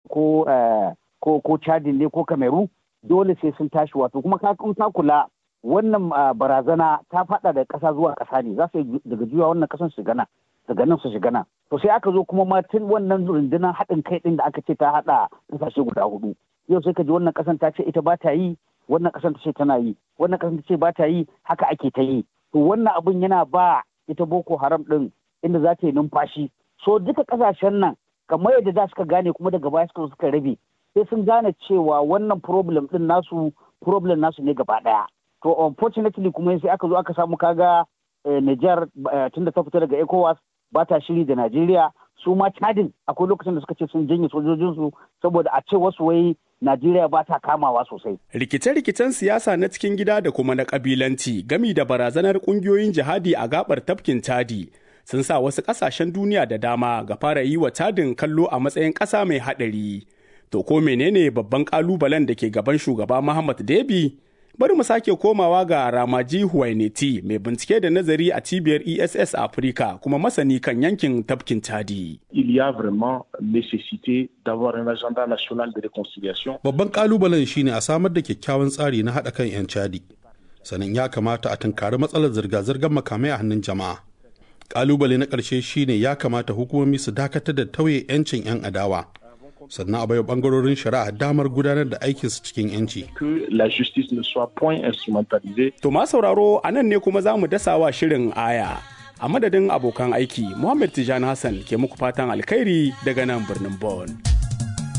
ko ko ko chadin ne ko kameru dole sai sun tashi wato kuma ka ka kula wannan barazana ta fada da ƙasa zuwa ƙasa ne za su daga juya wannan ƙasan su gana daga nan su shiga nan to sai aka zo kuma ma tun wannan rundunar haɗin kai ɗin da aka ce ta haɗa ƙasashe guda hudu yau sai ka ji wannan ƙasan ta ce ita ba ta yi wannan ƙasan ta ce tana yi wannan ƙasan ta ce ba ta yi haka ake ta yi to wannan abun yana ba ita boko haram ɗin inda za ta yi numfashi so duka ƙasashen nan kamar yadda za suka gane kuma daga baya suka suka rabe sai sun gane cewa wannan problem ɗin nasu problem nasu ne gaba ɗaya to unfortunately kuma sai aka zo aka samu kaga Niger tunda ta fita daga ECOWAS ba ta shiri da Najeriya su ma Chadin akwai lokacin da suka ce sun janye sojojinsu saboda a ce wasu wai Najeriya ba ta kamawa sosai. Rikice-rikicen siyasa na cikin gida da kuma na kabilanci gami da barazanar kungiyoyin jihadi a gabar tafkin Chadi sun sa wasu kasashen duniya da dama ga fara yi wa Chadin kallo a matsayin ƙasa mai haɗari. To ko menene babban ƙalubalen da ke gaban shugaba Muhammad Debi? bari mu sake komawa ga Ramaji Huwaineti mai bincike da nazari a cibiyar ESS Africa kuma masani kan yankin tafkin Chadi. Il y a vraiment nécessité d'avoir un agenda national de réconciliation. Babban kalubalen shine a samar da kyakkyawan tsari na haɗa kan 'yan Chadi. Sannan ya kamata a tunkari matsalar zirga-zirgar makamai a hannun jama'a. Kalubale na ƙarshe shine ya kamata hukumomi su dakatar da tauye 'yancin 'yan adawa. sannan a baiwa bangarorin shari'a damar gudanar da aikinsu cikin yanci. To ma sauraro a nan ne kuma za mu dasawa shirin aya. A madadin abokan aiki, Muhammad Tijani Hassan ke muku fatan alkhairi daga nan birnin Bonn.